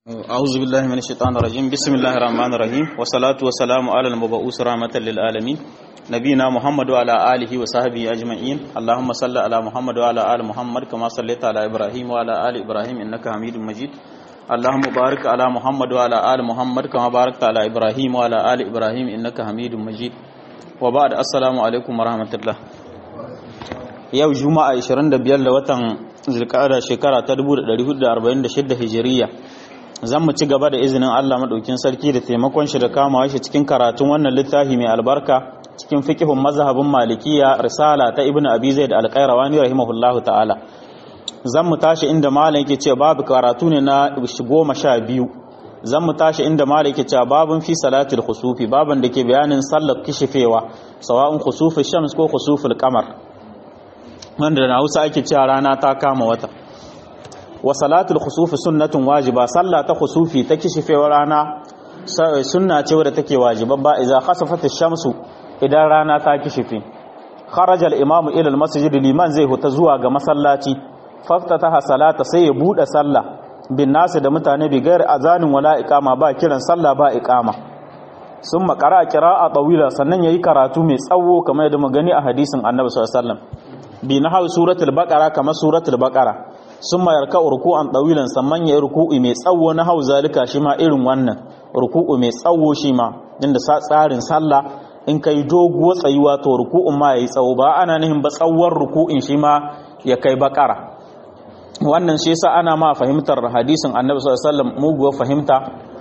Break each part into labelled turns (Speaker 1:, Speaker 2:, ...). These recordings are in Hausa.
Speaker 1: أعوذ بالله من الشيطان الرجيم بسم الله الرحمن الرحيم والصلاة والسلام على المبعوث رحمة للعالمين نبينا محمد وعلى آله وصحبه أجمعين اللهم صل على محمد وعلى آل محمد كما صليت على إبراهيم وعلى آل إبراهيم إنك حميد مجيد اللهم بارك على محمد وعلى آل محمد كما باركت على إبراهيم وعلى آل إبراهيم إنك حميد مجيد وبعد السلام عليكم ورحمة الله yau juma'a 25 da watan zulqa'ada shekara ta 1446 hijiriya zan mu ci gaba da izinin Allah madaukin sarki da taimakon shi da kamawa shi cikin karatun wannan littafi mai albarka cikin fiqhun mazhabin malikiya risala ta ibnu abi zaid al-qayrawani rahimahullahu ta'ala zan mu tashi inda malam yake cewa babu karatu ne na goma sha biyu zan mu tashi inda malam yake cewa babun fi salatil khusufi baban da ke bayanin sallar kishifewa sawa'un khusufi shams ko khusuful qamar wanda na Hausa ake cewa rana ta kama wata wa salatul khusufi sunnatun wajiba sallah ta khusufi ta kishifewar rana sunna ce wadda take wajiba ba idza khasafat ash-shamsu idan rana ta kishife kharaja al-imamu ila al-masjid liman zai huta zuwa ga masallaci faftataha salata sai ya bude sallah bin nasu da mutane bi gairi azanin wala iqama ba kiran sallah ba iqama summa qara'a qira'a tawila sannan yayi karatu mai tsawo kamar yadda magani a hadisin annabi sallallahu alaihi wasallam bi nahwi suratul baqara kamar suratul baqara sun mayar ka ruku'an ɗawilan samman ya ruku'i mai tsawo na hau zalika shi ma irin wannan ruku'u mai tsawo shi ma inda tsarin sallah in kai doguwa tsayuwa to ruku'un ma yayi tsawo ba ana nihin ba tsawon ruku'in shi ma ya kai bakara wannan shi yasa ana ma fahimtar hadisin annabi sallallahu alaihi wasallam muguwa fahimta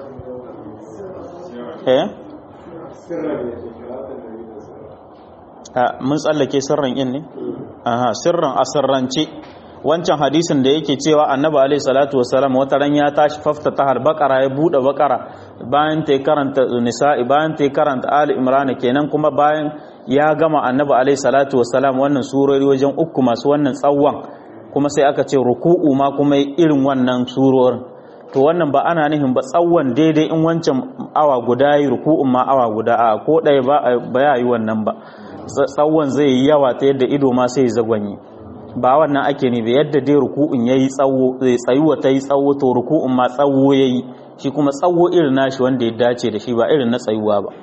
Speaker 1: eh mun tsallake sirran in ne aha sirran asirrance wancan hadisin da yake cewa annabi alaihi salatu wasalam wata ran ya tashi fafta ta har bakara ya bude bakara bayan ta karanta nisa'i bayan ta karanta ali imran kenan kuma bayan ya gama annabi alaihi salatu wasalam wannan surori wajen uku masu wannan tsawon kuma sai aka ce ruku'u ma kuma irin wannan surorin to wannan ba ana nihin ba tsawon daidai in wancan awa guda yi ruku'un ma awa guda a ko ɗaya ba ya yi wannan ba tsawon zai yi yawa ta yadda ido ma sai zagwanyi ba wannan ake ne da yadda dai ruku'un yayi tsawo zai tsayuwa ta yi tsawo to ruku'un ma tsawo yayi shi kuma tsawo irin nashi wanda ya dace da shi ba irin na tsayuwa ba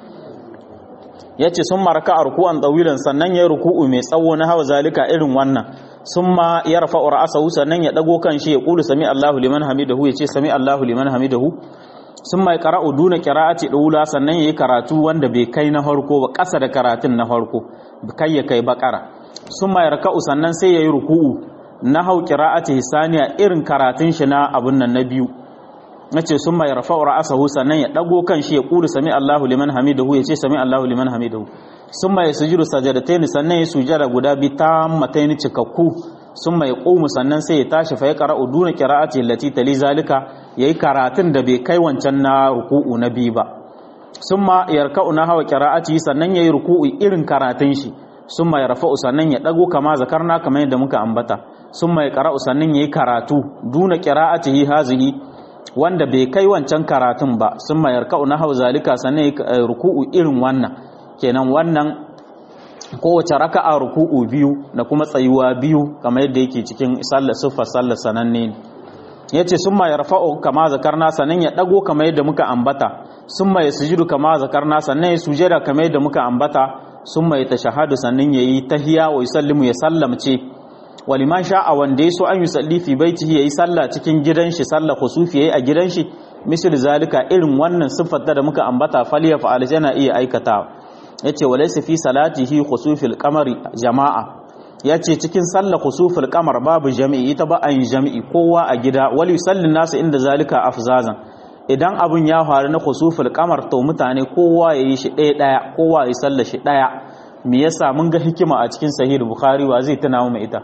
Speaker 1: yace sun maraka a ruku'an tsawilan sannan yayi ruku'u mai tsawo na hawa zalika irin wannan summa yarfa ra'sahu sannan ya dago kan shi ya kulu sami Allahu liman hamidahu yace sami Allahu liman hamidahu summa yaqra'u duna qira'ati dula sannan yayi karatu wanda bai kai na farko ba ƙasa da karatun na farko kai ya kai bakara sun ma yarka'u sannan sai ya yi ruku'u na hau ƙira'ati hisaniya irin karatun shi na abun nan na biyu na ce sun ma yarfa'u ra'asahu sannan ya ɗago kan shi ya ƙulu sami Allahu liman hamidahu ya ce sami Allahu liman hamidahu sun ma ya sujudu sajadataini sannan ya sujada guda bi ta mataini cikakku sun ma ya ƙumu sannan sai ya tashi fa ya qara'u duna qira'ati allati tali zalika yayi karatun da bai kai wancan na ruku'u na biyu ba sun ma yarka'u na hawa qira'ati sannan yayi ruku'u irin karatun shi sun mai rafa'u sannan ya ɗago kama zakarna kamar yadda muka ambata sun mai ƙara'u sannan ya yi karatu duna ƙira'atihi hazihi wanda bai kai wancan karatun ba sun mai yarka'u na hau zalika sannan ya ruku'u irin wannan kenan wannan kowace raka'a ruku'u biyu da kuma tsayuwa biyu kamar yadda yake cikin sallar siffar sallar sananne ne ya ce sun mai rafa'u kama zakarna sannan ya ɗago kamar yadda muka ambata sun mai sujudu kama zakarna sannan ya sujada kamar yadda muka ambata sun mai ta shahadu sannan ya yi tahiya wa yusallimu ya sallamce waliman sha'a wanda ya so an yusalli fi baitihi ya yi sallah cikin gidan shi sallah khusufi ya yi a gidan shi misal zalika irin wannan siffar da muka ambata faliya fa'al yana iya aikatawa yace walaysa fi salatihi khusufil qamari jama'a yace cikin sallah khusufil qamar babu jami'i ita ba an jami'i kowa a gida wal yusalli nasu inda zalika afzazan idan abun ya faru na khusuful kamar to mutane kowa ya yi shi ɗaya ɗaya kowa ya sallar shi ɗaya me yasa mun ga hikima a cikin sahih bukhari wa zai tuna mu ita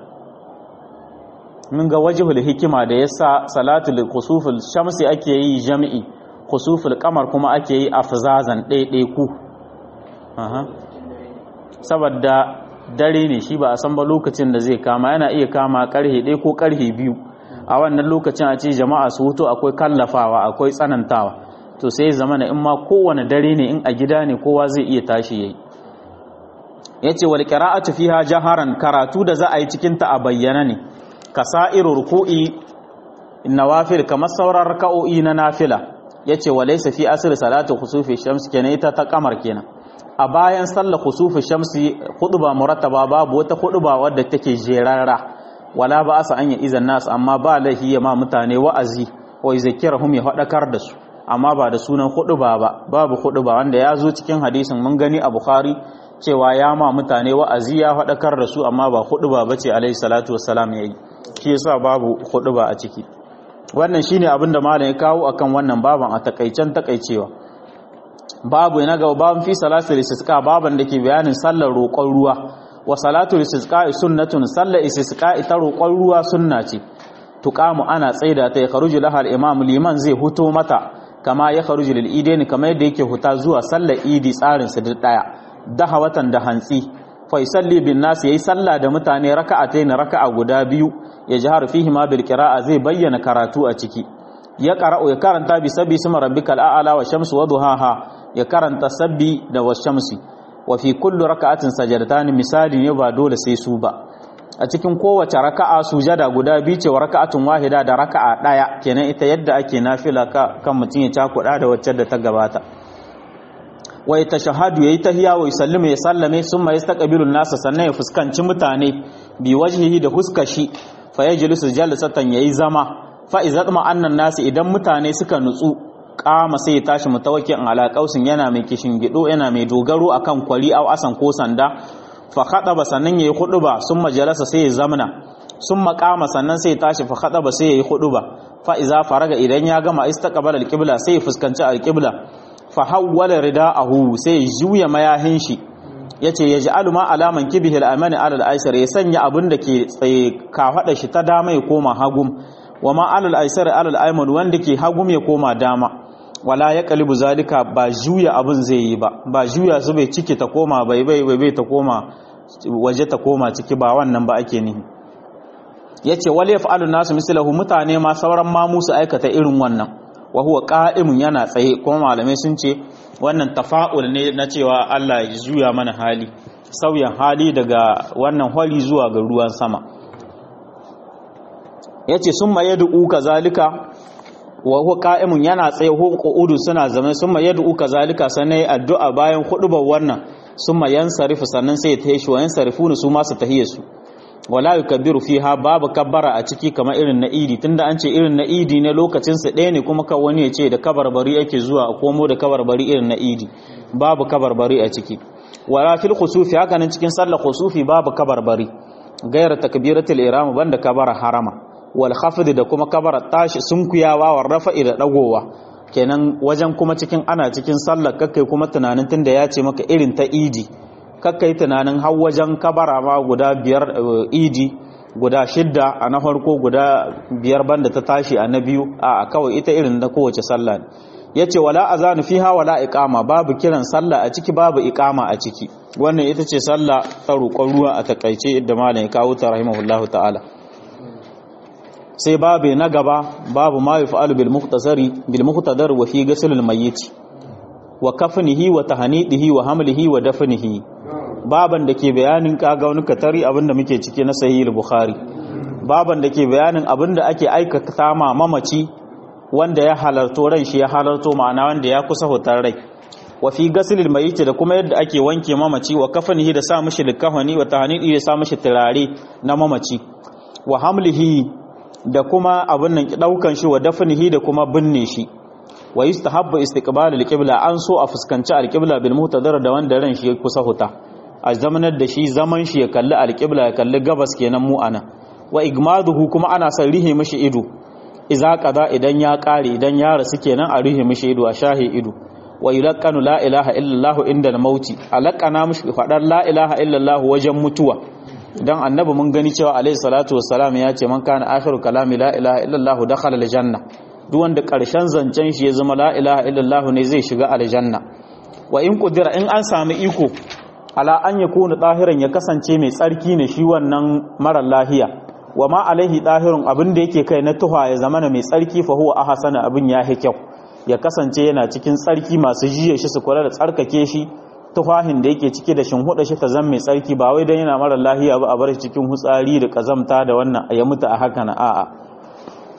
Speaker 1: mun ga wajhul hikima da yasa salatul khusuful shamsi ake yi jami'i khusuful kamar kuma ake yi afzazan ɗaya ɗaya ku aha saboda dare ne shi ba a san ba lokacin da zai kama yana iya kama karhe ɗaya ko karhe biyu a wannan lokacin a ce jama'a su hutu akwai kallafawa akwai tsanantawa to sai zama na in ma kowane dare ne in a gida ne kowa zai iya tashi yayi yace wal qira'atu fiha jaharan karatu da za a yi cikin ta a bayyana ne kasairu ruku'i nawafil kamar sauran raka'o'i na nafila yace walaysa fi asr salatu khusufi shams kenan ita ta kamar kenan a bayan sallar khusufi shamsi khutba murattaba babu wata khutba wadda take jerara wala ba asa an ya izan nas amma ba lahi ya ma mutane wa'azi wa yuzakirahum ya hadakar da su amma ba da sunan khutba ba babu khutba wanda ya zo cikin hadisin mun gani a bukhari cewa ya ma mutane wa'azi ya hadakar da su amma ba khutba bace alaihi salatu wassalam yayi shi yasa babu khutba a ciki wannan shine abin da malam ya kawo akan wannan baban a takaicen takaicewa babu na ga babun fi salatul istisqa baban da ke bayanin sallar roƙon ruwa wa salatul istisqa sunnatun sallar istisqa ita roƙon ruwa sunna ce tuqamu ana tsaida ta ya kharuju laha al-imam liman zai huto mata kama ya kharuju lil idaini kamar yadda yake huta zuwa sallar idi tsarin su duk daya daha watan da hantsi fa yusalli bin nas yayi sallah da mutane raka'atayn raka'a guda biyu ya jihar fihi ma bil qira'a zai bayyana karatu a ciki ya qara'u ya karanta bi sabbi sima rabbikal a'la wa shamsu wa duhaha ya karanta sabbi da wa shamsi wa fi kulli raka'atin sajadatan misali ne ba dole sai su ba a cikin kowace raka'a sujada guda biyu ce wa raka'atun wahida da raka'a daya kenan ita yadda ake nafila ka kan mutun ya cakuda da wacce da ta gabata wa yatashahadu yayi tahiyya wa yusallimu ya sallame summa yastaqbilu an-nasa sannan ya fuskanci mutane bi wajhihi da huskashi fa yajlisu jalsatan yayi zama fa idza annan nasi idan mutane suka nutsu kama sai ya tashi mutawakkin ala qausin yana mai kishin gido yana mai dogaro akan kwari au asan ko sanda fa khadaba sannan yayi khuduba summa jalasa sai ya zamna summa qama sannan sai ya tashi fa khadaba sai yayi khuduba fa idza faraga idan ya gama istaqbala al-qibla sai ya fuskanci al-qibla fa hawwala rida'ahu sai ya juya mayahin shi yace yaj'alu ma alaman kibihil amani alal aisar ya sanya abin da ke tsaye ka shi ta dama ya koma hagum wa ma alal aisar alal ayman wanda ke hagum ya koma dama wala ya kalibu zalika ba juya abin zai yi ba ba juya su bai ciki ta koma bai bai bai bai ta koma waje ta koma ciki ba wannan ba ake nihi yace wal yaf'alu nasu mislahu mutane ma sauran ma musu aikata irin wannan wa huwa qa'imun yana tsaye kuma malamai sun ce wannan tafa'ul ne na cewa Allah ya juya mana hali sauyan hali daga wannan hali zuwa ga ruwan sama yace summa yad'u kazalika wa huwa qa'imun yana tsaye ko qu'udu suna zama summa yad'u kazalika sanai addu'a bayan hudubar wannan summa yansarifu sannan sai ya tayi shi wa yansarifuna su ma su tahiye su wala yukabbiru fiha babu kabbara a ciki kamar irin na idi tunda an ce irin na idi ne lokacin sa ɗaya ne kuma kan wani ya ce da kabarbari ake zuwa a komo da kabarbari irin na idi babu kabarbari a ciki wala fil khusufi haka nan cikin sallar khusufi babu kabarbari gairar takbiratul ihram banda kabara harama wal khafd da kuma kabara tashi sunkuyawa war rafa'i da dagowa kenan wajen kuma cikin ana cikin sallar kakkai kuma tunanin tunda ya ce maka irin ta idi kakkai tunanin har wajen kabara ma guda biyar idi guda shidda a na farko guda biyar banda ta tashi a na biyu a kawai ita irin da kowace sallah yace wala azanu fiha wala iqama babu kiran sallah a ciki babu iqama a ciki wannan ita ce sallah ta roƙon ruwa a takaice yadda malam ya kawo ta rahimahullahu ta'ala sai babu na gaba babu ma yaf'alu bil mukhtasari bil muqtadar wa fi ghusl al mayyit wa kafnihi wa tahnidihi wa hamlihi wa dafnihi baban da ke bayanin kaga wani katari abinda muke ciki na sahih bukhari baban da ke bayanin abinda ake aikata ma mamaci wanda ya halarto ran shi ya halarto ma'ana wanda ya kusa hutar rai wa fi gasilil mayit da kuma yadda ake wanke mamaci wa kafanihi da sa mishi likafani wa tahnidi da sa mishi turare na mamaci wa hamlihi da kuma abin nan daukan shi wa dafnihi da kuma binne shi wa yustahabbu istiqbalul qibla an so a fuskanci alqibla bil muhtadar da wanda ran shi ya kusa huta a zamanar da shi zaman shi ya kalli alqibla ya kalli gabas kenan mu ana wa igmaduhu kuma ana son rihe mishi ido iza qada idan ya kare idan ya rasu kenan a rihe mishi ido a shahe ido wa yulaqqanu la ilaha illallah inda al-mauti alaqana mishi fadar la ilaha illallah wajen mutuwa dan annabi mun gani cewa alayhi salatu wassalam ya ce man kana akhiru kalami la ilaha illallah dakhala al-janna duk wanda karshen zancen shi ya zama la ilaha illallah ne zai shiga aljanna wa in qudira in an sami iko ala an yakuna tahiran ya kasance mai tsarki ne shi wannan mara lahiya wa ma alaihi dahirun abin da yake kai na tuha ya zamana mai tsarki fa huwa ahsana abin ya kyau ya kasance yana cikin tsarki masu jiye shi su kula da tsarkake shi tufahin da yake cike da shinhuda shi ta zama mai tsarki ba wai dan yana mara lahiya ba a bar shi cikin hutsari da kazamta da wannan ya mutu a haka na a'a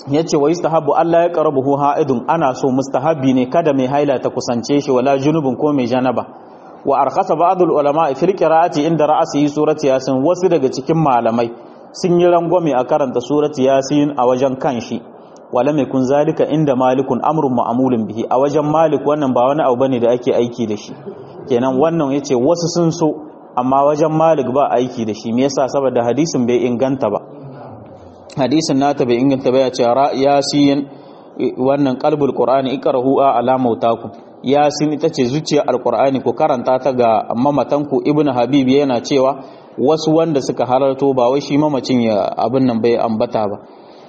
Speaker 1: yace wa yustahabu Allah ya qarabuhu ha'idun ana so mustahabi ne kada mai haila ta kusance shi wala junubun ko mai janaba wa arkhasa ba'dul ulama fil qira'ati inda ra'asi surati yasin wasu daga cikin malamai sun yi rangwame a karanta surati yasin a wajen kanshi wala mai kun zalika inda malikun amrun ma'amulin bihi a wajen malik wannan ba wani abu bane da ake aiki da shi kenan wannan yace wasu sun so amma wajen malik ba aiki da shi me yasa saboda hadisin bai inganta ba hadisin nata bai inganta ba ya ce yasin wannan qalbul qur'ani ikrahu ala mautakum yasin ita ce zuciyar alqur'ani ku karanta ta ga mamatanku ibnu habib yana cewa wasu wanda suka halarto ba wai shi mamacin ya abin nan bai ambata ba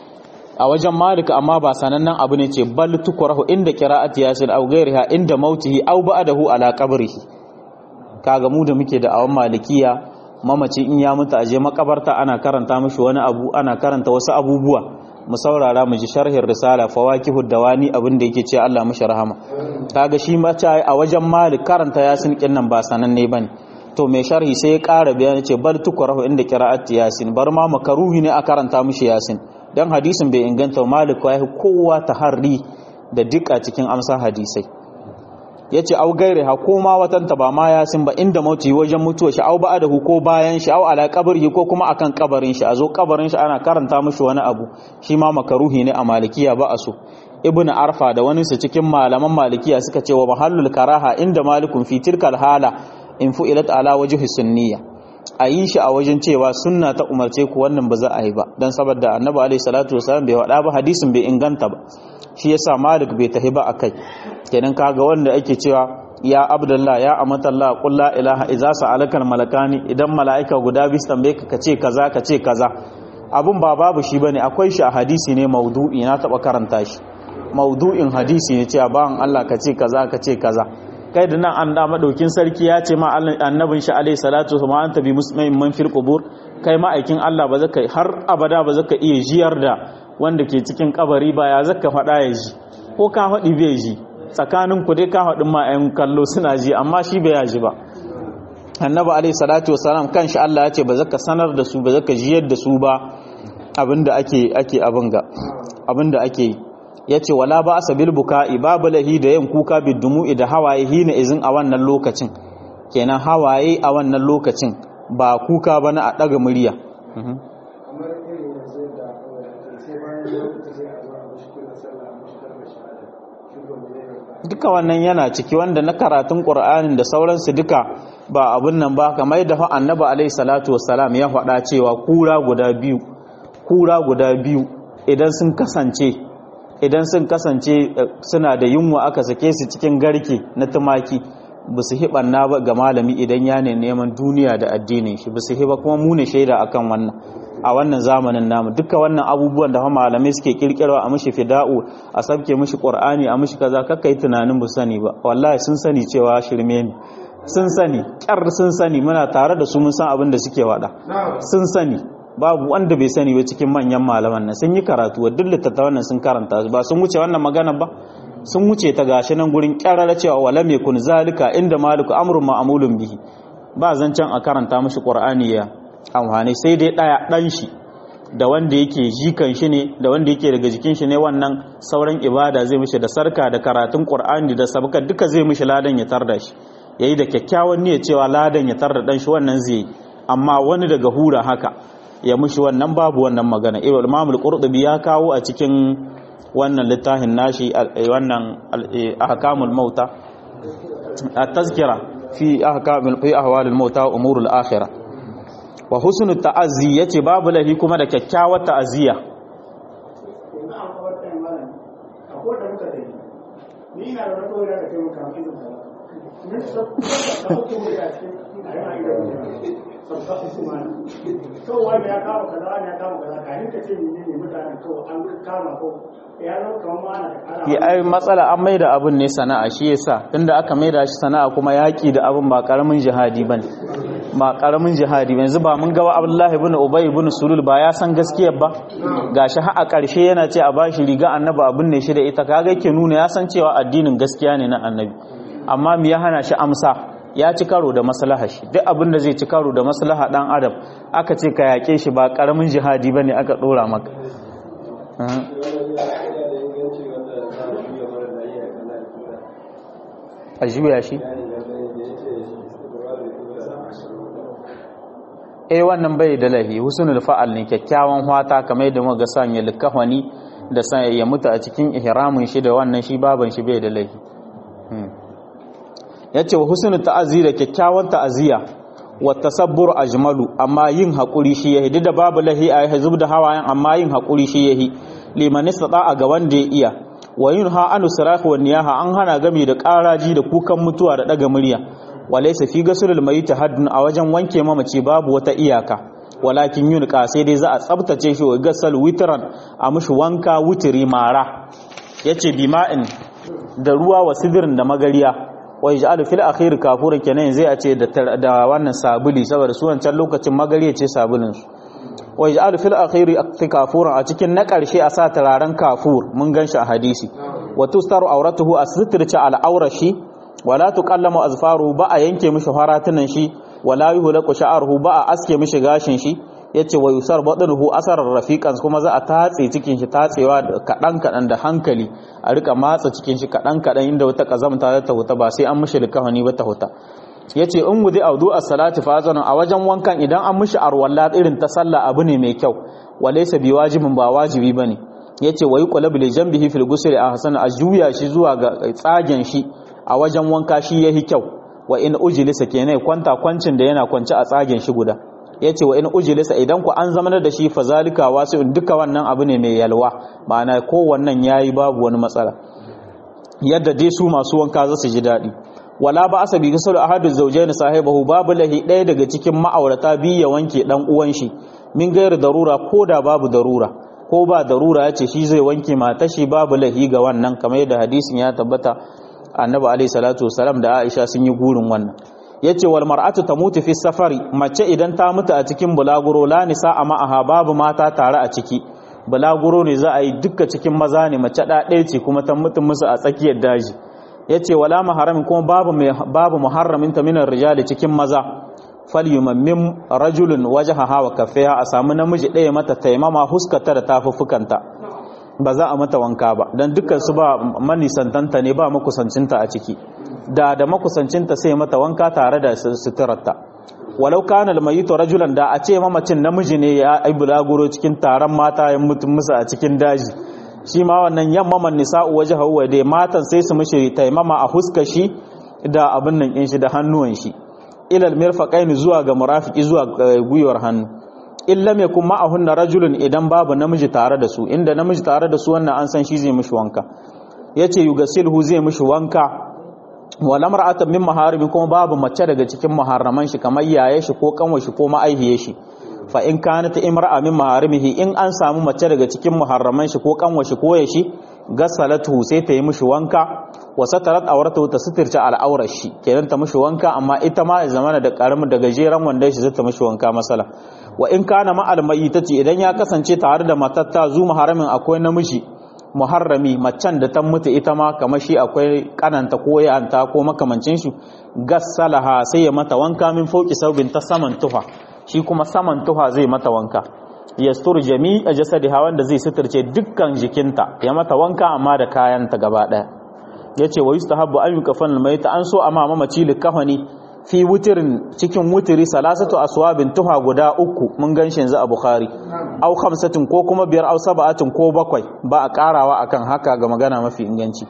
Speaker 1: a wajen malik amma ba sanannen abu ne ce bal tukrahu inda qira'ati yasin aw ghayriha inda mautihi aw ba'dahu ala qabrihi kaga mu da muke da awan malikiya mamaci in ya mutu aje makabarta ana karanta mishi wani abu ana karanta wasu abubuwa mu saurara mu ji sharhin risala fawakihud dawani abin da yake ce Allah mishi rahama kaga shi mace a wajen malik karanta yasin kin nan ba sananne bane to mai sharhi sai ya ƙara bayani ce bal tukrahu inda qira'ati yasin bar ma makaruhi ne a karanta mishi yasin dan hadisin bai inganta malik ya kowa taharri da duk a cikin amsa hadisai yace au gaire ha ko ma watanta ba ma yasin ba inda mauti wajen mutuwa shi au ba'adahu ko bayan shi au ala qabrihi ko kuma akan kabarin shi a zo kabarin shi ana karanta mishi wani abu shi ma makaruhi ne a malikiya ba a so ibn arfa da wani su cikin malaman malikiya suka ce wa mahallul karaha inda malikun fi tilkal hala in fu'ilat ala wajhi sunniya a yi shi a wajen cewa sunna ta umarce ku wannan ba za a yi ba dan saboda annabi alaihi salatu wasallam bai wada ba hadisin bai inganta ba shi yasa malik bai tahi ba akai kenan kaga wanda ake cewa ya abdullah ya amatallah qul la ilaha idza sa'alaka malakani idan malaika guda biyu tambaye ka kace kaza kace kaza abun ba babu shi bane akwai shi a hadisi ne maudu'i na taba karanta shi maudu'in hadisi ne cewa bawan Allah kace kaza kace kaza kai da nan an da madaukin sarki ya ce ma annabin shi alaihi salatu wa anta bi muslimin man fil qubur kai ma aikin Allah ba zaka har abada ba zaka iya jiyar da wanda ke cikin kabari ba ya zaka faɗa ya ji ko ka faɗi bai ji tsakanin ku dai ka faɗin ma ayan kallo suna ji amma shi bai ji ba annabi alaihi salatu wasalam kanshi Allah ya ce ba zaka sanar da su ba zaka jiyar da su ba abinda ake ake abin ga abinda ake yi yace wala ba asabil buka'i babu lahi da yin kuka bidumu'i da hawaye hina izin a wannan lokacin kenan hawaye a wannan lokacin ba kuka bane a daga murya duka wannan yana ciki wanda na karatun ƙur'anin da sauransu duka ba abun nan ba kamar da annabi alaihi salatu wassalam ya faɗa cewa kura guda biyu kura guda biyu idan sun kasance idan sun kasance suna da yunwa aka sake su cikin garke na tumaki ba su hiɓanna ba ga malami idan ya ne neman duniya da addinin shi ba su hiba kuma mu ne shaida akan wannan a wannan zamanin namu duka wannan abubuwan da malamai suke kirkirwa a mishi fida'u a sabke mishi qur'ani a mishi kaza kakka yi tunanin bu sani ba wallahi sun sani cewa shirme ne sun sani kyar sun sani muna tare da su mun san abin da suke wada sun sani babu wanda bai sani ba cikin manyan malaman nan sun yi karatu wa duk littattafan nan sun karanta ba sun wuce wannan magana ba sun wuce ta gashi nan gurin kyarara cewa wala mai kun zalika inda maliku amrun ma'amulun bihi ba zancen a karanta mishi qur'ani ya amfani sai dai ɗaya ɗan shi da wanda yake jikan shi ne da wanda yake daga jikin shi ne wannan sauran ibada zai mishi da sarka da karatun qur'ani da sabaka duka zai mishi ladan ya tarda shi yayi da kyakkyawan niyyar cewa ladan ya tarda dan shi wannan zai yi amma wani daga hura haka ya mishi wannan babu wannan magana imam al-qurtubi ya kawo a cikin wannan littafin nashi wannan ahkamul mauta at-tazkira fi ahkamul fi ahwalil mauta wa umurul akhirah wa husnul ta'azzi yace babu lahi kuma da kyakkyawar ta'aziyya
Speaker 2: ni ina da wata wuri da kai muka mai zuwa ne sabta ko ne da cikin yana da sabta su ma to wani ya kama kaza wani ya kama kaza kai ka ce ni ne mutanen to an kama ko ya zo kamar ma ana
Speaker 1: ki ai matsala an maida abun ne sana'a shi yasa tunda aka maida shi sana'a kuma yaki da abun ba karamin jihadi bane ba karamin jihadi yanzu ba mun ga Abdullahi ibn Ubay ibn Sulul ba ya san gaskiyar ba gashi har a ƙarshe yana ce a bashi riga annabi abin ne shi da ita kaga yake nuna ya san cewa addinin gaskiya ne na annabi amma me ya hana shi amsa ya ci karo da maslaha shi duk abin da zai ci karo da maslaha dan adam aka ce ka yake shi ba karamin jihadi bane aka dora maka a juya shi eh wannan bai da lahi husnul fa'al ne kyakkyawan hwata kamar yadda muka sanya likafani da san ya mutu a cikin ihramin shi da wannan shi baban shi bai da lahi yace wa husnul ta'azi da kyakkyawan ta'aziya wa tasabbur ajmalu amma yin hakuri shi yahi da babu lahi a hizub da hawayen amma yin hakuri shi yahi liman istata ga wanda ya iya wa yunha anu sirahi wa niyaha an hana gami da karaji da kukan mutuwa da daga murya walaysa fi gasulul mayit haddun a wajen wanke mamaci babu wata iyaka walakin yunqa sai dai za a tsabtace shi wa gasal witran a mushi wanka wutiri mara yace bima'in da ruwa wa sidirin da magariya wa yaj'alu fil akhir kafuran kenan zai a ce da wannan sabuli saboda su wancan lokacin magariya ce sabulin su wa yaj'alu fil akhir kafuran a cikin na karshe a sa turaren kafur mun ganshi a hadisi wa tustaru auratuhu asitirce al'aurashi wala tuqallamu azfaruhu ba a yanke mishi faratunan shi wala yuhlaqu sha'ruhu ba a aske mishi gashin shi yace wa yusar badruhu asarar rafiqan kuma za a tatse cikin shi tatsewa kadan kadan da hankali a rika matsa cikin shi kadan kadan inda wata kazamta za ta huta ba sai an mishi likafani ba ta huta yace in wudi audu as-salati fa a wajen wankan idan an mishi arwalla irin ta sallah abu ne mai kyau walaysa bi wajibin ba wajibi bane yace wa yuqlabu li janbihi fil ghusl ahsan a juya shi zuwa ga tsagen shi a wajen wanka shi yahi kyau wa in ujilisa kenan kwanta kwancin da yana kwance a tsagen shi guda yace wa in ujilisa idan ku an zama da shi fa zalika wasi'un duka wannan abu ne mai yalwa ma'ana ko wannan yayi babu wani matsala yadda dai su masu wanka za su ji daɗi wala ba asabi gasal ahadu zawjayn sahibahu babu lahi ɗaya daga cikin ma'aurata biyu ya wanke dan uwan shi min gairu darura ko da babu darura ko ba darura yace shi zai wanke mata shi babu lahi ga wannan kamar yadda hadisin ya tabbata annabi alayhi salatu wasalam da Aisha sun yi gurin wannan yace wal mar'atu tamutu fi safari mace idan ta mutu a cikin bulaguro la nisa a ma'aha babu mata tare a ciki bulaguro ne za a yi dukka cikin maza ne mace da ɗaya ce kuma ta mutu musu a tsakiyar daji yace wala maharamin kuma babu babu muharramin ta minar rijali cikin maza falyumammim rajulun wajhaha wa kaffiha a samu namiji ɗaya mata taimama huskata da tafuffukanta ba za a mata wanka ba don dukkan su ba manisantanta ne ba makusancinta a ciki da da makusancinta sai mata wanka tare da suturarta walau kana almayitu rajulan da a ce mamacin namiji ne ya ai bulaguro cikin taron mata ya mutum musu a cikin daji shi ma wannan yamma man nisa'u wajhahu wa dai matan sai su mishi taimama a huskar shi da abin nan in shi da hannuwan shi ilal mirfaqain zuwa ga murafiki zuwa gwiwar hannu in lam yakun ma'ahunna rajulun idan babu namiji tare da su inda namiji tare da su wannan an san shi zai mishi wanka yace yugasilhu zai mishi wanka wala mar'atan min maharimi kuma babu mace daga cikin muharraman shi kamar yaye shi ko kanwa shi ko ma'aihiye shi fa in kanat imra'a min maharimihi in an samu mace daga cikin muharraman shi ko kanwa shi ko ya shi gasalatu sai ta yi mishi wanka wa satarat auratu ta sitirce al'aurar shi kenan ta mishi wanka amma ita ma zamana da karamin da gajeren wanda shi zai ta mishi wanka masala wa in kana ma almayyitati idan ya kasance tare da matatta zu muharramin akwai namiji muharrami macen da ta mutu ita ma kamar shi akwai kananta ko yanta ko makamancin shi gassalaha sai ya mata wanka min fauki saubin ta saman tufa shi kuma saman tufa zai mata wanka yastur jami'a jasadiha wanda zai suturce dukkan jikinta ya mata wanka amma da kayanta gaba daya yace wa yustahabbu an yukafan almayta an so amma mamaci likafani fi wutirin cikin wutiri salasatu aswabin tuha guda uku mun gan shi yanzu a bukhari au khamsatin ko kuma biyar au sab'atin ko bakwai ba a karawa akan haka ga magana mafi inganci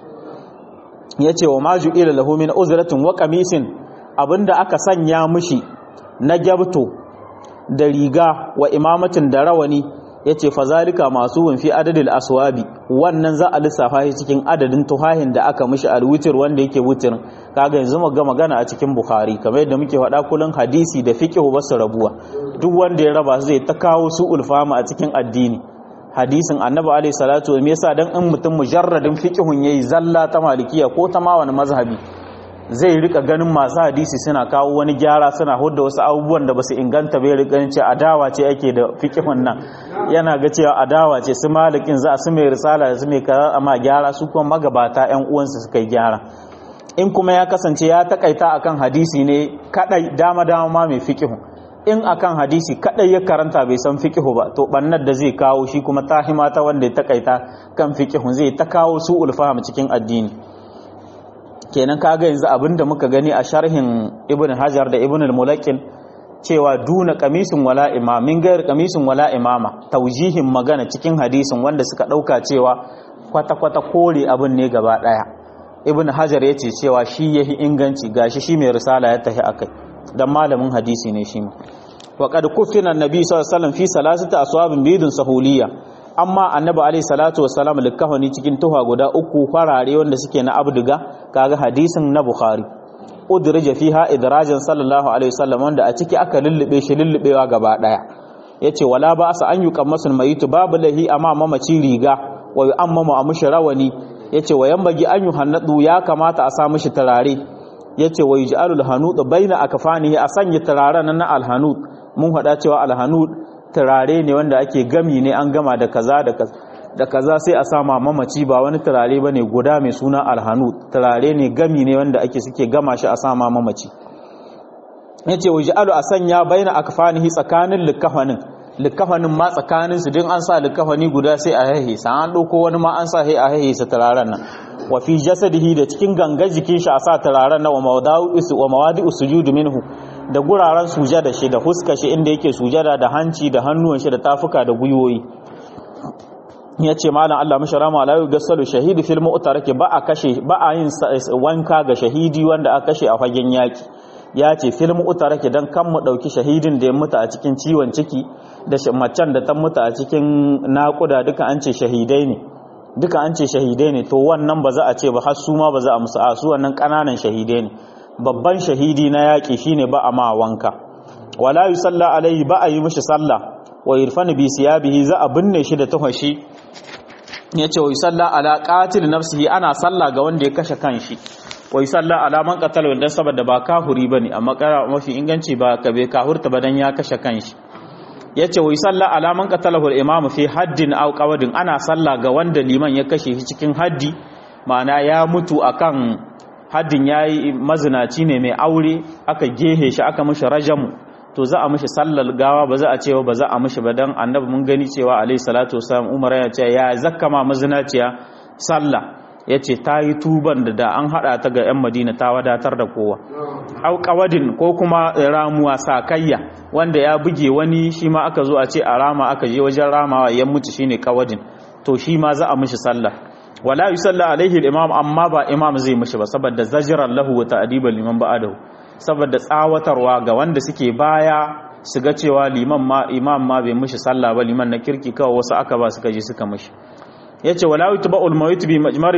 Speaker 1: yace wa maju ila lahu min uzratin wa qamisin abinda aka sanya mishi na gyabto da riga wa imamatin da rawani yace fazalika masu fi adadil aswabi wannan za a lissafa shi cikin adadin tuhahin da aka mishi alwitir wanda yake wutirin kaga yanzu mu ga magana a cikin bukhari kamar yadda muke faɗa kullun hadisi da fiqh ba su rabuwa duk wanda ya raba zai ta kawo su ulfama a cikin addini hadisin annabi alaihi salatu me yasa dan in mutum mujarradin fiqhun yayi zalla ta malikiya ko ta ma wani mazhabi zai rika ganin masu hadisi suna kawo wani gyara suna hudda wasu abubuwan da basu inganta bai rika ganin cewa adawa ce ake da fiqhun nan yana ga cewa adawa ce su malikin za su mai risala da su mai kaza amma gyara su kuma magabata yan uwansu suka yi gyara in kuma ya kasance ya takaita akan hadisi ne kadai dama dama ma mai fiqhun in akan hadisi kadai ya karanta bai san fiqhu ba to bannar da zai kawo shi kuma tahima ta wanda ya takaita kan fiqhu zai ta kawo su ulfaham cikin addini kenan kaga yanzu abinda muka gani a sharhin ibn hajar da ibn al-mulaqin cewa duna kamisin wala imama min gayar kamisin wala imama taujihin magana cikin hadisin wanda suka dauka cewa kwata-kwata kore abin ne gaba daya ibn hajar ya ce cewa shi yahi inganci gashi shi mai risala ya tafi akai dan malamin hadisi ne shi ma wa qad kufina annabi sallallahu alaihi wasallam fi salasati aswabin bidun sahuliyya amma annabi alaihi salatu wassalam likafani cikin tuha guda uku farare wanda suke na abduga kaga hadisin na bukhari udrija fiha idrajan sallallahu alaihi wasallam wanda a ciki aka lullube shi lullubewa gaba daya yace wala ba sa an yuqammasul mayitu babu lahi amma mamaci riga wa yu'ammamu amushi rawani yace wa yambagi an yuhannadu ya kamata a sa mishi turare yace wa yuj'alul hanud baina akfanihi a sanya turaren na alhanud mun hada cewa alhanud turare ne wanda ake gami ne an gama da kaza da kaza da kaza sai a sama mamaci ba wani turare bane guda mai suna alhanud turare ne gami ne wanda ake suke gama shi a sama mamaci yace waj'alu a sanya baina akfanihi tsakanin likafanin likafanin ma tsakanin su din an sa likafani guda sai a haihe sa an dauko wani ma an sa sai a haihe sa turaren nan wa fi jasadihi da cikin gangar jikin shi a sa turaren nan wa mawadi'u wa mawadi'u sujud minhu da guraren sujada shi da huska shi inda yake sujada da hanci da hannuwan shi da tafuka da gwiwoyi ya ce malam Allah mashi rama la yugassalu shahidi fil mu'taraki ba a kashe ba a yin wanka ga shahidi wanda aka kashe a fagen yaki ya ce fil mu'taraki dan kan mu dauki shahidin da ya mutu a cikin ciwon ciki da macen da ta mutu a cikin naƙuda duka an ce shahidai ne duka an ce shahidai ne to wannan ba za a ce ba har su ma ba za a musu a su wannan ƙananan shahidai ne babban shahidi na yaƙi shine ba a ma wanka wala yusalla alaihi ba a yi mishi sallah wa irfanu bi siyabihi za a binne shi da tuhashi yace wa yusalla ala qatil nafsihi ana sallah ga wanda ya kashe kanshi wa yusalla ala man qatala wanda saboda ba kahuri bane amma kara mafi inganci ba ka bai kahurta ba dan ya kashe kanshi yace wa yusalla ala man qatalahu al-imam fi haddin aw qawadin ana sallah ga wanda liman ya kashe shi cikin haddi ma'ana ya mutu akan haddin yayi mazinaci ne mai aure aka gehe shi aka mishi rajamu to za a mishi sallar gawa ba za a cewa ba za a mishi ba dan annabi mun gani cewa alayhi salatu wasalam umar ya ce ya zakkama mazinaciya sallah yace ta yi tuban da da an hada ta ga yan madina ta wadatar da kowa au qawadin ko kuma ramuwa sakayya wanda ya buge wani shi ma aka zo a ce a rama aka je wajen ramawa ya mutu shine qawadin to shi ma za a mishi sallah wala yusalla alaihi al-imam amma ba imam zai mishi ba saboda zajran lahu wa ta'diban liman ba'adahu saboda tsawatarwa ga wanda suke baya su ga cewa liman ma imam ma bai mishi sallah ba liman na kirki kawai wasu aka ba suka je suka mishi yace wala yutba'ul mawit bi majmari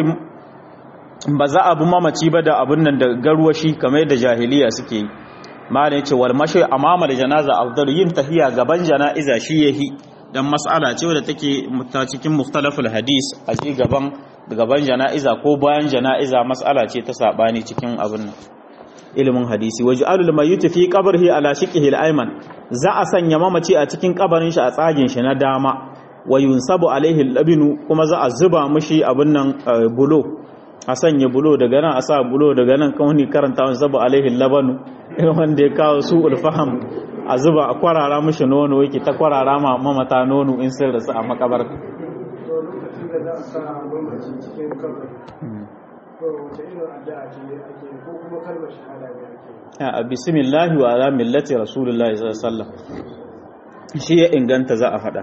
Speaker 1: ba za a bi mamaci ba da abun nan da garwashi kamar yadda jahiliya suke yi malam yace wal mashi amama da janaza afdal yin tahiya gaban jana'iza shi yahi dan mas'ala ce wadda take ta cikin mukhtalaful hadis a ci gaban gaban jana'iza ko bayan jana'iza mas'ala ce ta sabani cikin abun nan ilimin hadisi waj'alul mayyit fi qabrihi ala shiqihi al-ayman za a sanya mamaci a cikin kabarin shi a tsagin shi na dama wa yunsabu alaihi al-labinu kuma za a zuba mishi abun nan bulo a sanya bulo daga nan a sa bulo daga nan kawai karanta wani sabu alaihi labanu wanda ya kawo su ulfaham a zuba a kwarara mishi nono yake ta kwarara ma mamata nono in sun rasu a makabarta
Speaker 2: lokacin da za a sa mamaci cikin kabari to wace irin addu'a ce ake ko kuma kalmar shahada ne ake
Speaker 1: a bismillahi wa ala millati rasulullahi sallallahu alaihi wasallam shi ya inganta za a faɗa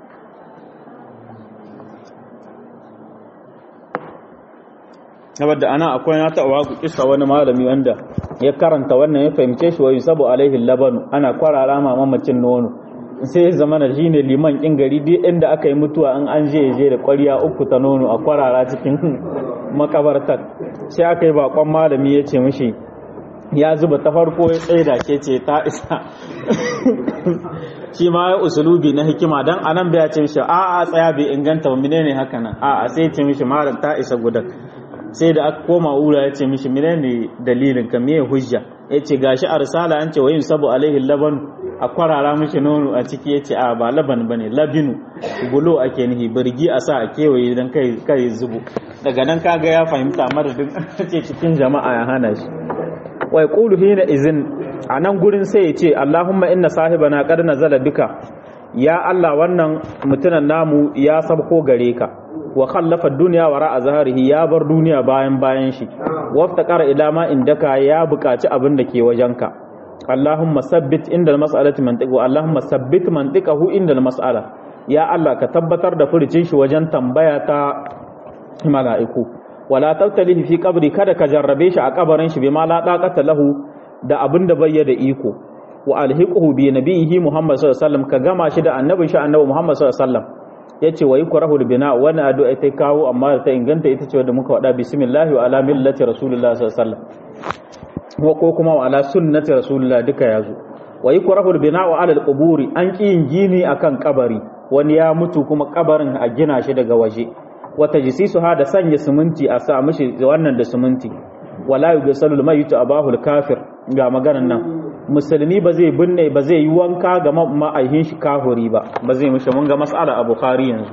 Speaker 1: saboda ana akwai na taɓa ku kisa wani malami wanda ya karanta wannan ya fahimce shi wa yusabu alaihi labanu ana kwarara ma mamacin nono sai ya zama na shi ne liman kin gari duk inda aka yi mutuwa an an je je da ƙwarya uku ta nono a kwarara cikin makabartar sai aka yi bakon malami ya ce mishi ya zuba ta farko ya tsaye da ke ce ta isa shi ma ya usulubi na hikima don anan bai ce mishi a a tsaya bai inganta ba menene haka nan a a sai ya ce mishi malam ta isa gudan sai da aka koma wura ya ce mishi menene dalilin ka me hujja ya ce gashi a risala an ce wayin sabu alaihi laban a kwarara mishi nono a ciki ya ce a ba laban bane labinu bulo ake nihi birgi a sa a kewaye don kai kai zubu daga nan kaga ya fahimta madadin ce cikin jama'a ya hana shi wai qulu hina izin a nan gurin sai ya ce Allahumma inna sahibana qad nazala bika ya Allah wannan mutunan namu ya sabko gare ka wa khallafa dunya wara azharihi ya bar duniya bayan bayan shi waftaqara ila ma indaka ya buƙaci abin da ke wajenka Allahumma sabbit inda mas'alati mantiqu Allahumma sabbit mantiqahu inda mas'ala ya Allah ka tabbatar da furucin shi wajen tambaya ta mala'iku wala tabtalihi fi qabri kada ka jarrabe shi a kabarin shi bima la taqata lahu da abin da bai da iko wa alhiquhu bi nabiyhi Muhammad sallallahu alaihi wasallam ka gama shi da annabin shi annabi Muhammad sallallahu alaihi wasallam yace wa yukrahu bina wannan addu'a ta kawo amma ta inganta ita ce wanda muka wada bismillah wa ala millati rasulillah sallallahu alaihi wasallam ko kuma wa ala sunnati rasulillah duka yazo wa yukrahu bina wa ala alquburi an kiyin gini akan kabari wani ya mutu kuma kabarin a gina shi daga waje wata jisisu ha da sanya siminti a sa mishi wannan da siminti wala yughsalu al-mayyit abahu al-kafir ga maganan nan musulmi ba zai binne ba zai yi wanka ga ma'aihin shi kafiri ba ba zai mishi mun ga mas'ala a bukhari yanzu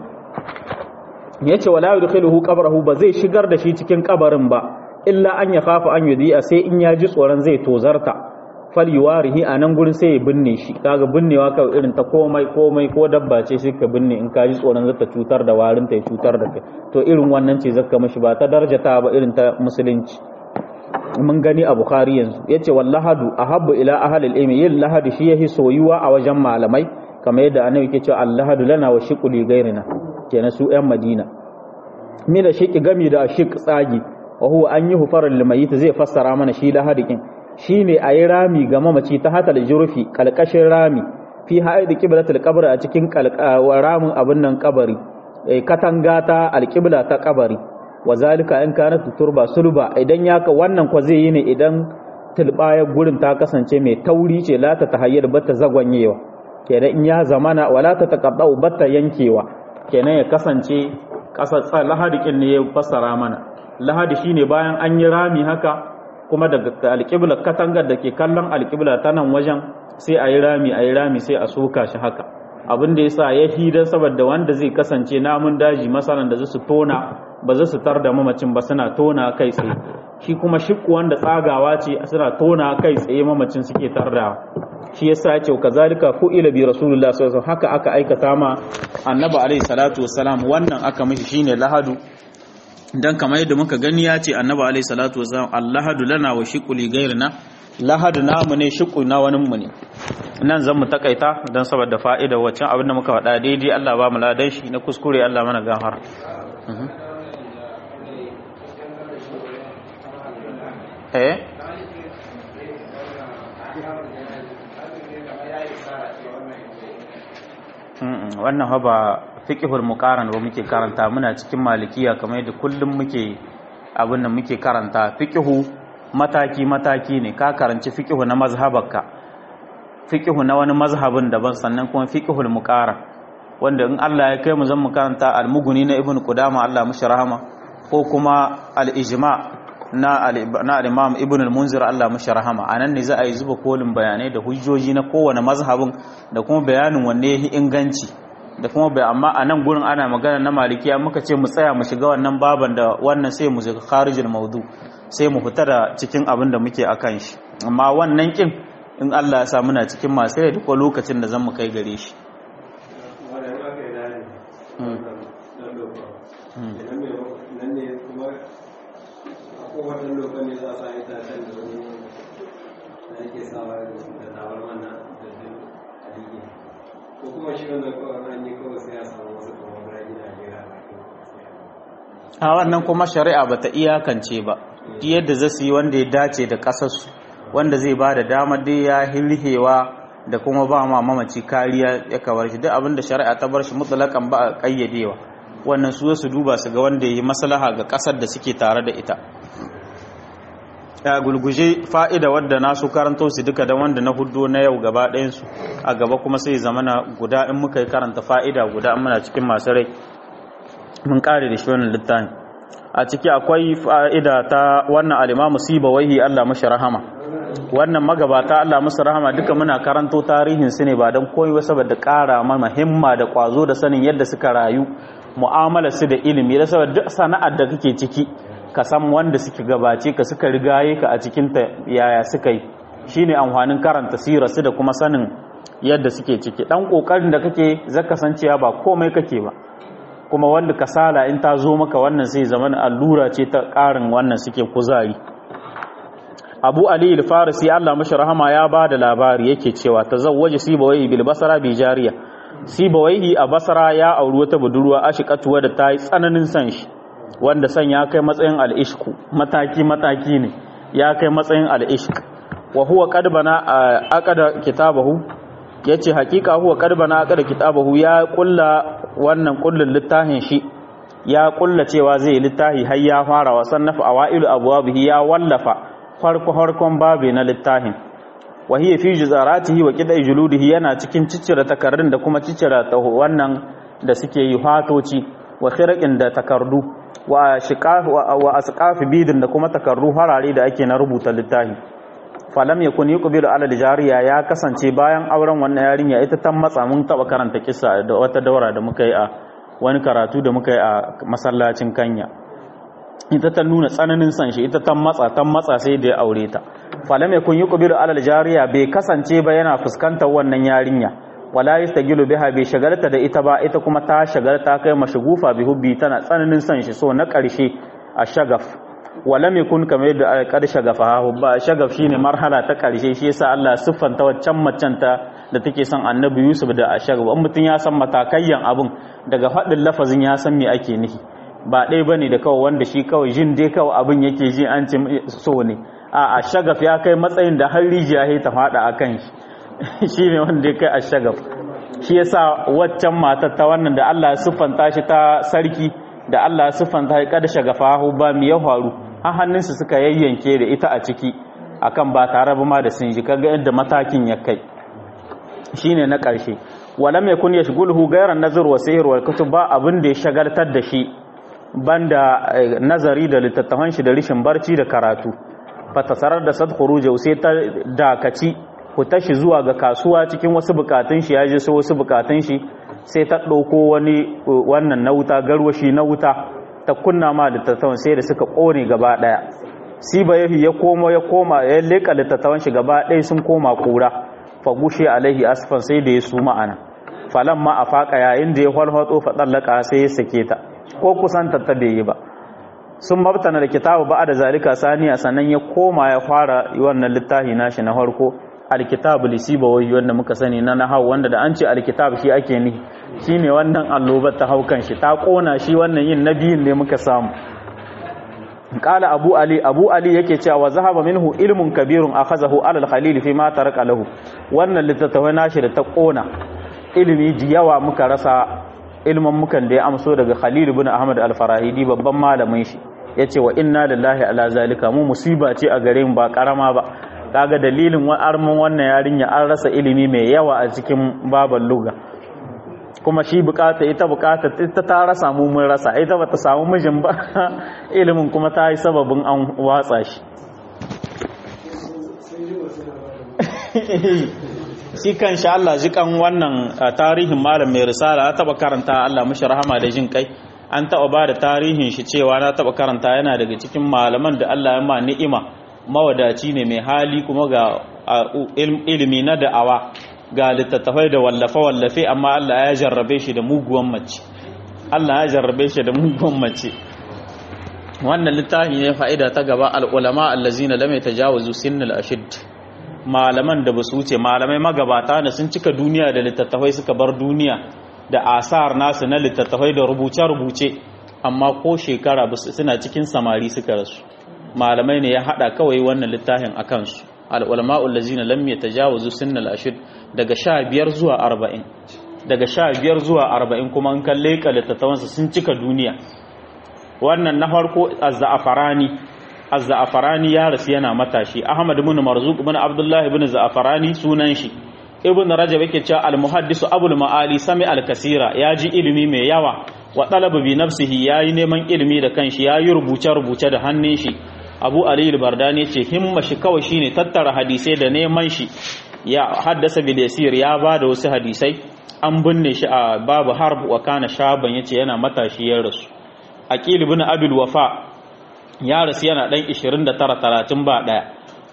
Speaker 1: yace wala yudkhiluhu qabrahu ba zai shigar da shi cikin kabarin ba illa an ya khafa an yudi'a sai in ya ji tsoron zai tozarta fal yuwarihi a nan gurin sai ya binne shi kaga binnewa kawai irin ta komai komai ko dabba ce sai ka binne in ka ji tsoron zata cutar da warin ta ya cutar da kai to irin wannan ce zaka mishi ba ta darjata ba irin ta musulunci mun gani a bukhari yanzu yace wallahadu ahabbu ila ahli al-ilmi yin lahadu shi yahi soyuwa a wajen malamai kamar yadda annabi yake cewa allahadu lana wa shiqu li ghairina kenan su yan madina mina shiqi gami da shiq tsagi wa huwa an yi hufarar limayit zai fassara mana shi lahadikin shine ayi rami ga mamaci ta hatal jurfi kalkashin rami fi haid qiblatul qabr a cikin ramin abin nan kabari katanga ta alqibla ta kabari wa zalika in kana turba sulba idan ya ka wannan kwa zai yi ne idan tilbayar gurin ta kasance mai tauri ce la ta tahayyar batta zagwanyewa kenan in ya zamana wala ta taqaddau batta yankewa kenan ya kasance kasar lahadikin ne ya fassara mana lahadi shine bayan an yi rami haka kuma daga alƙibla katangar da ke kallon alƙibla ta nan wajen sai a yi rami a yi rami sai a soka shi haka abin da ya sa ya hidar saboda wanda zai kasance namun daji masalan da su tona ba za su tar da mamacin ba suna tona kai tsaye shi kuma shikku wanda tsagawa ce suna tona kai tsaye mamacin suke tardawa shi yasa ya ce kazalika ku ila bi rasulullah sallallahu alaihi haka aka aikata ma annabi alaihi salatu wassalam wannan aka mishi shine lahadu dan kamar yadda muka gani ya ce annabi alaihi salatu wassalam allahadu lana wa shiquli gairina lahadu namu ne shiqu na wani mu ne nan zan mu takaita dan saboda fa'ida waccan abin da muka faɗa daidai Allah ba mu ladan shi na kuskure Allah mana gafara eh wannan ba fiqhul muqaran ba muke karanta muna cikin malikiya kamar yadda kullum muke abin da muke karanta fiqhu mataki mataki ne ka karanci fiqhu na mazhabarka fiqhu na wani mazhabin daban sannan kuma fiqhul muqaran wanda in Allah ya kai mu zan mu karanta al-mughni na ibn qudama Allah mushi rahama ko kuma al-ijma na al-imam ibn al-munzir Allah mushi rahama anan ne za a yi zuba kolin bayanai da hujjoji na kowane mazhabin da kuma bayanin wanne yahi inganci da kuma bai amma a nan gurin ana magana na malikiya muka ce mu tsaya mu shiga wannan baban da wannan sai mu shiga kharijul maudu sai mu fita da cikin abin da muke akan shi amma wannan kin in Allah ya sa muna cikin masu rai duk lokacin da zan mu kai gare shi a wannan kuma shari'a bata iyakance ba duk yadda zasu yi wanda ya dace da kasarsu wanda zai ba da damar dai ya hilhewa da kuma ba ma mamaci kariya ya kawar shi duk abinda shari'a ta bar shi mutlaqan ba a kayyadewa wannan su su duba su ga wanda yi maslaha ga kasar da suke tare da ita ya gulguje fa'ida wadda na su karanto su duka da wanda na hudu na yau gaba ɗayansu a gaba kuma sai zamana guda in muka yi karanta fa'ida guda in muna cikin masu rai mun kare da shi wannan littafin a ciki akwai fa'ida ta wannan alimamu siba waihi Allah mashi rahama wannan magabata Allah masu rahama duka muna karanto tarihin su ne ba don koyi wasu saboda ƙara mana himma da ƙwazo da sanin yadda suka rayu mu'amala su da ilimi da saboda duk sana'ar da kake ciki ka san wanda suke gabace ka suka rigaye ka a cikin ta yaya suka yi shine amfanin karanta sirarsu da kuma sanin yadda suke ciki dan kokarin da kake zaka san cewa ba komai kake ba kuma wanda kasala in ta zo maka wannan sai zaman allura ce ta karin wannan suke kuzari Abu Ali al-Farisi Allah mashi rahama ya ba da labari yake cewa tazawwaja Sibawayhi bil Basra bi jariya Sibawayhi a Basra ya auri wata budurwa ashiqatuwa da ta yi tsananin san shi wanda san ya kai matsayin al-ishku mataki mataki ne ya kai matsayin al-ishq wa huwa qad bana aqada kitabahu yace hakika huwa qad bana aqada kitabahu ya kulla wannan kullun littafin shi ya kulla cewa zai littafi har ya fara wa sannafa awailu abwabihi ya wallafa farko farkon babe na littafin wa hiya fi juzaratihi wa qidai juludihi yana cikin ciccire takarrun da kuma ciccire wannan da suke yi hatoci wa khirqin da takardu wa shiqaf wa asqaf bidin da kuma takarru harare da ake na rubuta littafi falam yakun yuqbilu ala jariya ya kasance bayan auren wannan yarinya ita ta matsa mun taba karanta kissa da wata daura da muka yi a wani karatu da muka yi a masallacin Kanya ita ta nuna tsananin san shi ita ta matsa ta matsa sai da ya aure ta falam yakun yuqbilu ala jariya bai kasance ba yana fuskantar wannan yarinya wala yastagilu biha bai shagalta da ita ba ita kuma ta shagalta kai mashugufa bi hubbi tana tsananin san shi so na karshe a shagaf walam yakun kamar yadda kar shagafa ba shagaf shine marhala ta karshe shi yasa Allah siffanta waccan macen ta da take son Annabi Yusuf da ashagaf in mutun ya san matakayyan abun daga fadin lafazin ya san me ake nihi ba dai bane da kawai wanda shi kawai jin dai kawai abun yake ji an ce so ne a ashagaf ya kai matsayin da har rijiya ta fada akan shi shine wanda ya kai ashagaf shi yasa waccan matar ta wannan da Allah ya siffanta shi ta sarki da Allah siffanta ya kada shagafahu ba mi ya faru har hannunsu suka yayyanke da ita a ciki akan ba tare ba ma da sun ji kaga yadda matakin ya kai shine na ƙarshe walam yakun yashghuluhu ghayra nazar wa sihr wal kutub ba abin da ya shagaltar da shi banda nazari da littattafan shi da rishin barci da karatu fatasarar da sad khuruja sai ta dakaci ku tashi zuwa ga kasuwa cikin wasu bukatun shi ya je sai wasu bukatun shi sai ta ɗauko wani wannan na wuta garwashi na wuta ta kunna ma littattafan sai da suka ƙone gaba ɗaya siba yahi ya koma ya koma ya leƙa littattafan shi gaba ɗaya sun koma ƙura fagushe alaihi asfan sai da ya su ma'ana falan ma a faƙa yayin da ya falfatso faɗallaka sai ya sake ta ko kusan ta bai yi ba sun mabtana da kitabu ba da zalika saniya sannan ya koma ya fara wannan littafi nashi na farko alkitab lisiba wai wanda muka sani na nahau wanda da an ce alkitab shi ake ni shine wannan allobar ta haukan shi ta kona shi wannan yin nabiyin ne muka samu qala abu ali abu ali yake cewa wa zahaba minhu ilmun kabirun akhazahu ala al-khalil fi ma taraka lahu wannan littattafai nashi da ta kona ilimi ji yawa muka rasa ilmin mukan da ya amso daga khalil ibn ahmad al-farahidi babban malamin shi yace wa inna lillahi ala zalika mu musiba ce a gare mu ba karama ba kaga dalilin armin wannan yarinya an rasa ilimi mai yawa a cikin baban luga kuma shi bukata ita bukata ita ta rasa mu mun rasa ita bata samu mijin ba ilimin kuma ta yi sababin an watsa shi shi kan sha Allah jikan wannan tarihin malam mai risala ta taba karanta Allah mishi rahama da jin kai an taba ba da tarihin shi cewa na taba karanta yana daga cikin malaman da Allah ya ma ni'ima mawadaci ne mai hali kuma ga ilimi na da'awa ga littattafai da wallafe-wallafe amma Allah ya jarrabe shi da muguwan mace Allah ya jarrabe shi da muguwan mace wannan littafi ne fa'ida ta gaba al'ulama allazina lam yatajawazu sinnal ashid malaman da basu wuce malamai magabata da sun cika duniya da littattafai suka bar duniya da asar nasu na littattafai da rubuce-rubuce amma ko shekara suna cikin samari suka rasu malamai ne ya hada kawai wannan littafin a kansu al'ulama'ul lazina lam ya tajawazu sinnal ashid daga sha biyar zuwa arba'in daga sha biyar zuwa arba'in kuma an kalle ka littattafansa sun cika duniya wannan na farko az-za'afarani az-za'afarani ya rasu yana matashi ahmad ibn marzuq ibn abdullahi ibn za'afarani sunan shi ibn rajab yake cewa al-muhaddisu abul ma'ali sami al-kasira ya ji ilimi mai yawa wa talaba bi nafsihi yayi neman ilimi da kanshi yayi rubuce rubuce da hannun shi abu ali al-bardani yace himma shi kawai shine tattara hadisai da neman shi ya haddasa bil yasir ya bada wasu hadisai an binne shi a babu harb wa kana shaban yace yana matashi ya rasu aqil ibn abil wafa ya rasu yana dan 29 30 ba daya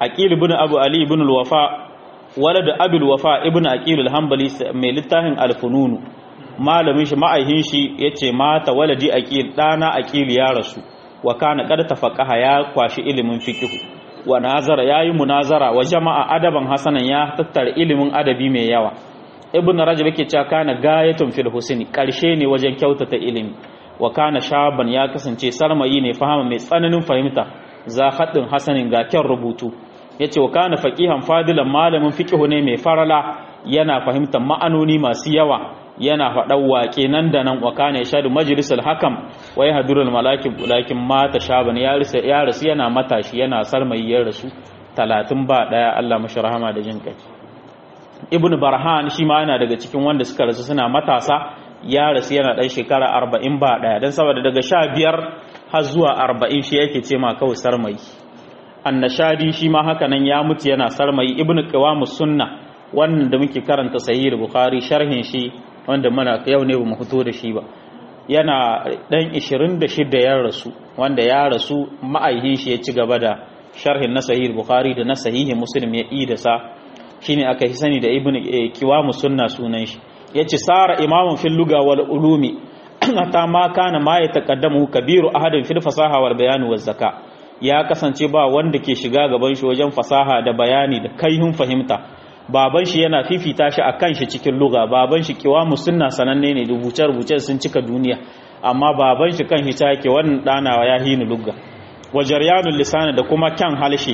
Speaker 1: aqil ibn abu ali ibn al-wafa walad abul wafa ibn aqil al-hanbali mai littafin al-fununu malamin shi ma'aihin shi yace mata waladi aqil dana aqil ya rasu wa kana qad tafaqaha ya kwashi ilimin fiqh wa nazara yayi munazara wa jama'a adaban hasanan ya tattara ilimin adabi mai yawa ibn rajab yake cewa kana gayatun fil husni karshe ne wajen kyautata ilimi wa kana shaban ya kasance sarmayi ne fahama mai tsananin fahimta za haddin hasanin ga kyan rubutu yace wa kana faqihan fadilan malamin fiqh ne mai farala yana fahimtar ma'anoni masu yawa yana faɗan waƙe nan da nan wa kana yashadu majlisul hakam wa yahdurul malakib lakin mata shaban ya rasu yana matashi yana sarmayi ya rasu 30 ba daya Allah mashi rahama da jin kai ibn barhan shi ma yana daga cikin wanda suka rasu suna matasa ya rasu yana dan shekara 40 ba daya dan saboda daga 15 har zuwa 40 shi yake ce ma kawai sarmayi annashadi shi ma haka nan ya mutu yana sarmayi ibn qiwamus sunna wannan da muke karanta sahih bukhari sharhin shi wanda muna yau ne bamu fito da shi ba yana dan 26 ya rasu wanda ya rasu ma'aihin shi ya ci gaba da sharhin na sahih bukhari da na sahihi muslim ya ida sa shine aka yi sani da ibn qiwamus sunna sunan shi yace sara imamun fil luga wal ulumi hatta ma kana ma ya taqaddamu kabiru ahadin fil fasaha wal bayan waz zaka ya kasance ba wanda ke shiga gaban shi wajen fasaha da bayani da kaihun fahimta baban shi yana fifita shi akan shi cikin luga baban shi qiwamus sunna sananne ne rubuce rubuce sun cika duniya amma baban shi kan hita yake wannan danawa ya hinu lugga wa jaryanul lisan da kuma kyan halshi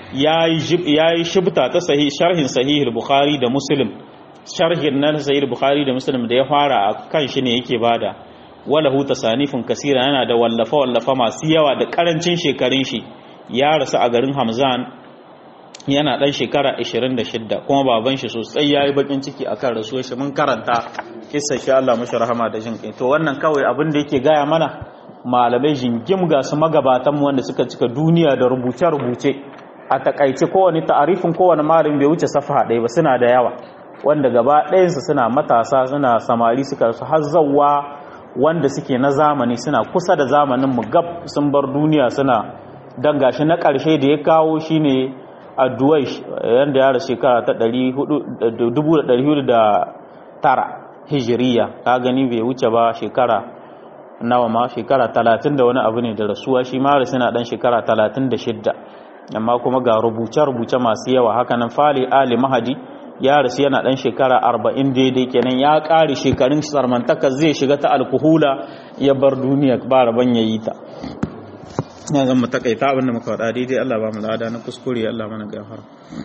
Speaker 1: yayi shibta ta sahih sharhin sahih al-bukhari da muslim sharhin na sahih al-bukhari da muslim da ya fara a kan shi ne yake bada wala hu tasanifun kasira yana da wallafa wallafa masu yawa da karancin shekarun shi ya rasu a garin Hamzan yana dan shekara 26 kuma baban shi sosai yayi bakin ciki akan rasuwar shi mun karanta kissa shi Allah mashi rahama da jin kai to wannan kawai abin da yake gaya mana malamai jingim ga su magabatan mu wanda suka cika duniya da rubuce rubuce a takaice kowane ta'arifin kowane malami bai wuce safa ɗaya ba suna da yawa wanda gaba ɗayansu suna matasa suna samari suka su hazzawa wanda suke na zamani suna kusa da zamanin mu gab sun bar duniya suna dan gashi na ƙarshe da ya kawo shine addu'ai yanda ya rasu shekara ta 1409 hijiriya ka gani bai wuce ba shekara nawa ma shekara 30 da wani abu ne da rasuwa shi ma rasu na dan shekara 36 amma kuma ga rubuce-rubuce masu yawa hakanan fali ali mahadi ya rasu yana dan shekara 40 daidai kenan ya ƙare shekarun sarmantaka zai shiga ta alkuhula ya bar duniya ba rabon yayi ta na zan mu takaita abinda muka faɗa daidai Allah ba mu lada na kuskure Allah mana gafara